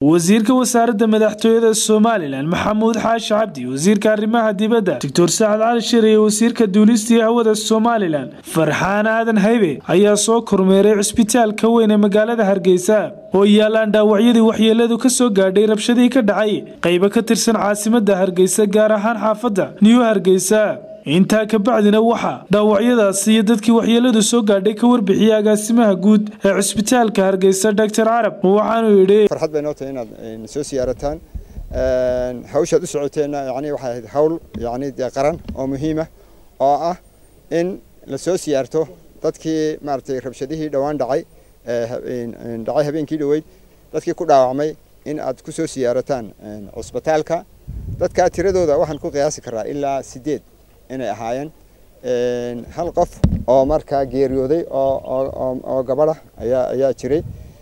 wasiirka wasaaradda madaxtooyada somalilan maxamuud xaashi cabdi wasiirka arrimaha dibadda doctor sacad cali shir iyo wasiirka duulistii hawada somalilan farxaan aadan haybe ayaa soo kormeeray cisbitaalka weyn ee magaalada hargeysa oo yaalaan dhaawacyadii waxyeeladu ka soo gaadhay rabshadii ka dhacay qaybo ka tirsan caasimadda hargeysa gaar ahaan xaafadda new hargeysa intaa kabacdina waxaa dhaawacyadaasi iyo dadkii waxyeeladu soo gaadhay ka warbixiyey agaasimaha guud ee cisbitaalka hargeysa doctor carab waxaanuu yidhi farxad bay noo tahay inaad soo siyaarataan hawshaad u socoteenna yani waxay ahayd hawl yani dee qaran oo muhiima oo ah in la soo siyaarto dadkii maaragtay rabshadihii dhowaan dhacay dhacay habeenkii dhoweyd dadkii ku dhaawacmay in aad ku soo siyaarataan cusbitaalka dadka tiradooda waxaan ku qiyaasi karaa ilaa sideed inay ahaayeen hal qof oo markaa geeriyooday oo gabadha ayaa ayaa jiray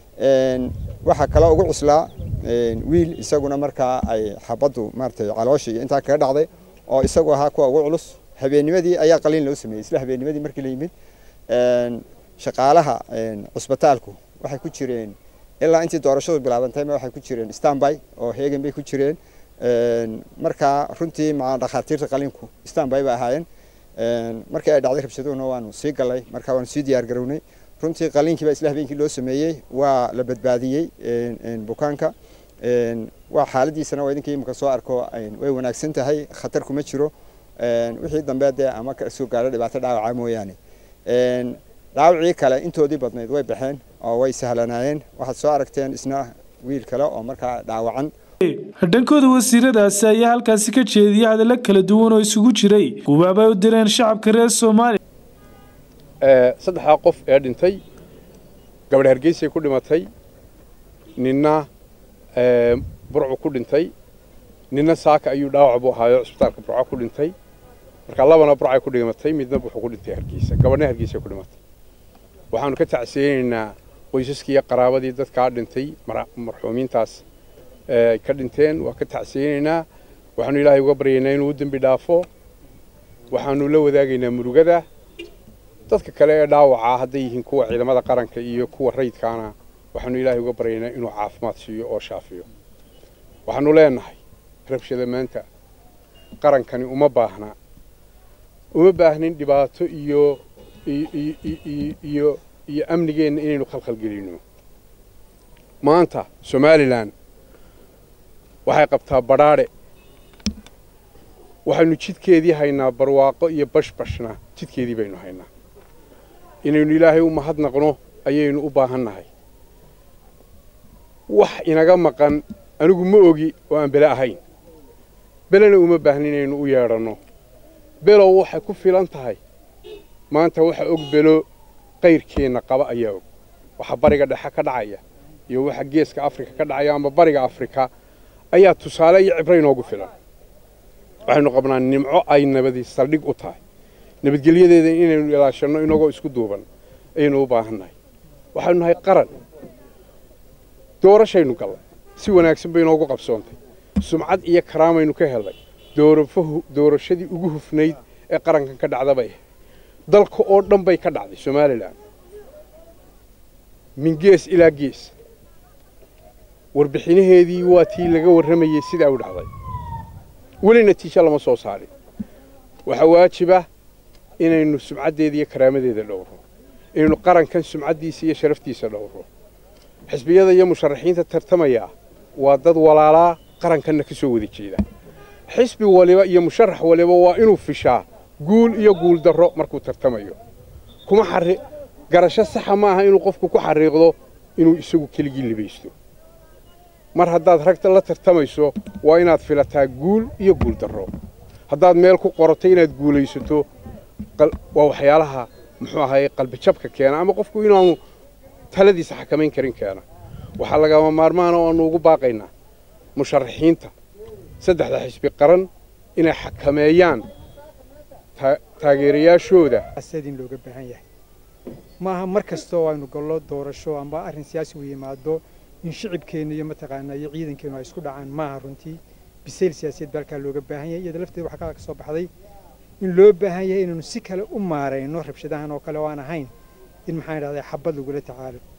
waxaa kaloo ugu cuslaa wiil isaguna markaa ay xabaddu maaratay caloosha iyo intaa kaga dhacday oo isagu ahaa kuwa ugu culus habeennimadii ayaa qaliin loo sameeyey isla habeennimadii markii la yimid shaqaalaha cusbitaalku waxay ku jireen ilaa intii doorashadu bilaabantayma waxay ku jireen stanby oo heegan bay ku jireen markaa runtii maa dhakhaatiirta qaliinku stanby ba ahaayeen markii ay dhacday rabshaduhuna waanu sii galay markaa waanu sii diyaar garownay runtii qaliinkii baa isla habeenkii loo sameeyey waa la badbaadiyey bukaanka waa xaaladiisana waa idinkii imika soo arko way wanaagsan tahay khatar kuma jiro wixii dambe dee ama kasoo gaadho dhibaato dhaawaca mooyaane dhaawacii kale intoodii badnayd way baxeen oo way sahlanaayeen waxaad soo aragteen isna wiil kale oo markaa dhaawacan dhankooda wasiiradaasi ayaa halkaasi ka jeediyay hadallo kala duwan oo isugu jiray gubaabay u direen shacabka reer soomaaliya saddexdaa qof ee dhintay gabadh hargeysay ku dhimatay ninna burcu ku dhintay ninna saaka ayuu dhaawac buu ahaayo cisbitaalka burco ku dhintay marka labana burcay ku dhimatay midna wuxuu ku dhintay hargeysa gabadhna hargeysay ku dhimatay waxaanu ka tacsiyeynaynaa qoysaskii iyo qaraabadii dadkaa dhintay marxuumiintaas ka dhinteen waa ka tacsiyeynaynaa waxaanu ilaahay uga baryaynaa inuu u dembi dhaafo waxaanu la wadaagaynaa murugada dadka kale ee dhaawacaa hadday yihiin kuwa ciidamada qaranka iyo kuwa rayidkaana waxaanu ilaahay uga baryaynaa inuu caafimaad siiyo oo shaafiyo waxaanu leenahay rabshada maanta qarankani uma baahna uma baahnin dhibaato iyo iyo iyo amnigeenna inaynu khalkhalgelinno maanta somalilan waxay qabtaa badhaadhe waxaynu jidkeedii haynaa barwaaqo iyo bashbashna jidkeedii baynu haynaa inaynu ilaahay u mahadnaqno ayaynu u baahannahay wax inaga maqan anigu ma ogi oo aan bele ahayn belena uma baahni inaynu u yeedhanno below waxay ku filan tahay maanta waxa og belo qayrkeenna qaba ayaa og waxa bariga dhexe ka dhacaya iyo waxa geeska afrika ka dhacaya ama bariga afrika ayaa tusaale iyo cibro inoogu filan waxaynu qabnaa nimco ay nabadi saldhig u tahay nabadgelyadeeda inaynu ilaashanno inagoo isku duuban ayaynu u baahannahay waxaynu nahay qaran doorashaynu gallay si wanaagsan bay inoogu qabsoontay sumcad iyo karaamaynu ka helnay doorashadii ugu hufnayd ee qarankan ka dhacda bay ahayd dalka oo dhan bay ka dhacday somalilan min gees ilaa gees warbixinaheedii waa tii laga warramayey sidaa u dhacday weli natiijo lama soo saarin waxaa waajiba inaynu sumcaddeeda iyo karaamadeeda dhowro inaynu qarankan sumcaddiisa iyo sharaftiisa dhowro xisbiyada iyo musharaxiinta tartamaya waa dad walaalaa qarankanna ka soo wada jeeda xisbi waliba iyo musharax waliba waa inuu fishaa guul iyo guul darro markuu tartamayo kuma xari garasho saxa ma aha inuu qofku ku xariiqdo inuu isagu keligii libaysto mar haddaad ragta la tartamayso waa inaad filataa guul iyo guul darro haddaad meel ku qorato inaad guulaysato waa waxyaalaha muxuu ahaye qalbijabka keena ama qofku inaanu taladiisa xakamayn karin keena waxaa lagama maarmaana oo aanu ugu baaqaynaa musharaxiinta saddexda xisbi qaran inay xakameeyaan taageerayaashooda in looga baahan yahay maaha mar kastoo aynu gallo doorasho amba arrin siyaasi u yimaado in shicibkeenna iyo mataqaanaa iyo ciidankeennu ay isku dhacaan maaha runtii bisayl siyaasiyeed baa halkaa looga baahan yahay iyada lafteeda waxaa kaa ka soo baxday in loo baahan yahay inaynu si kale u maarayno rabshadahan oo kale oo aan ahayn in maxaan idhahdaa xabad lagula tacaalo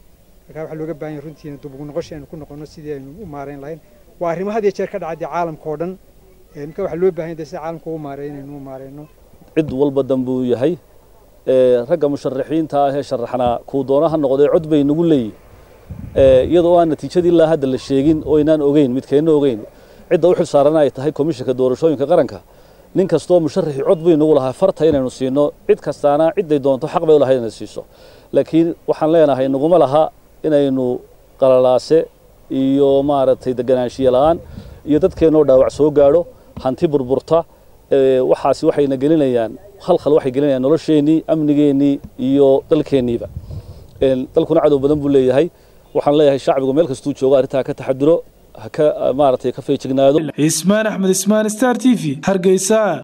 markaa waxaa looga baahan yahay runtiina dub ugu noqosha aynu ku noqono sidii aynu u maarayn lahayn waa arrimo had iyo jeer ka dhacay dee caalamka oo dhan marka waxaa loo baahan yahay sida caalamka ugu maareeyo inaynu u maarayno cid walba danbuu yahay ragga musharaxiinta ah ee sharaxnaa kuu doona ha noqdee cod bay nagu leeyihin iyadoo aan natiijadii ilaa hadda la sheegin oo inaan ogeyn midkeenna ogeyn cidda u xil saaran ay tahay komishanka doorashooyinka qaranka nin kastoo musharaxii cod bay nagu lahaa farta inaynu siino cid kastaana cidday doonto xaq bay u lahayd inay siiso laakiin waxaan leenahay naguma laha inaynu qalalaase iyo maaragtay deganaanshiye la'aan iyo dadkeennoo dhaawac soo gaadho hanti burburta waxaasi waxayna gelinayaan khalkhal waxay gelinayaan nolosheennii amnigeennii iyo dalkeenniiba dalkuna cadow badan buu leeyahay waxaan leeyahay shacbigu meel kastuu joogo arrintaa ka taxaduro ha ka maaragtay ka feejignaado ismaan axmed ismaan star t v hargeysa